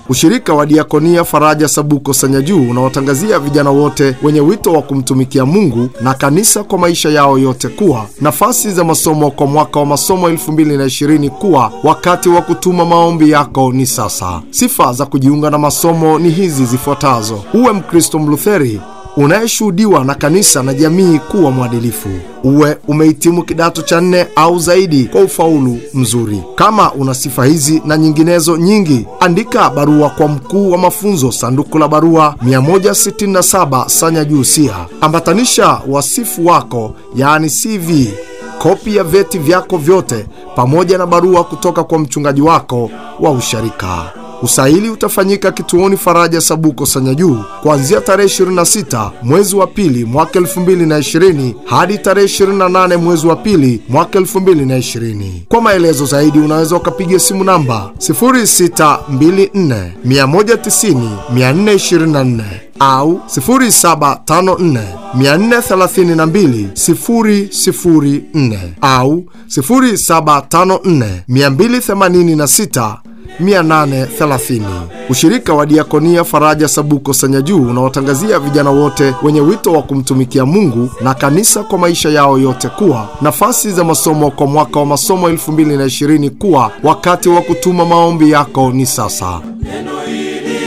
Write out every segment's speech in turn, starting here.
Ushirika wa Diakonia Faraja Sabuko Sanyajuu unawatangazia vijana wote wenye wito wa kumtumikia Mungu na kanisa kwa maisha yao yote kuwa nafasi za masomo kwa mwaka wa masomo 2020 kuwa wakati wa kutuma maombi yako ni sasa. Sifa za kujiunga na masomo ni hizi zifuatazo: uwe Mkristo Mlutheri unayeshuhudiwa na kanisa na jamii kuwa mwadilifu, uwe umehitimu kidato cha nne au zaidi kwa ufaulu mzuri. Kama una sifa hizi na nyinginezo nyingi, andika barua kwa mkuu wa mafunzo, sanduku la barua 167 Sanyajuu Siha. Ambatanisha wasifu wako, yaani CV, kopi ya vyeti vyako vyote, pamoja na barua kutoka kwa mchungaji wako wa usharika. Usaili utafanyika kituoni Faraja Sabuko Sanyajuu kuanzia tarehe 26 mwezi wa pili mwaka 2020 hadi tarehe 28 mwezi wa pili mwaka 2020. Kwa maelezo zaidi unaweza ukapiga simu namba 0624 190 424 au 0754 432 004 au 0754 286 830. Ushirika wa Diakonia Faraja Sabuko Sanyajuu unawatangazia vijana wote wenye wito wa kumtumikia Mungu na kanisa kwa maisha yao yote kuwa nafasi za masomo kwa mwaka wa masomo 2020 kuwa wakati wa kutuma maombi yako ni sasa. Neno hili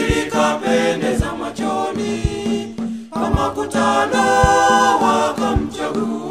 likapendeza machoni, kama kutano wakamchagua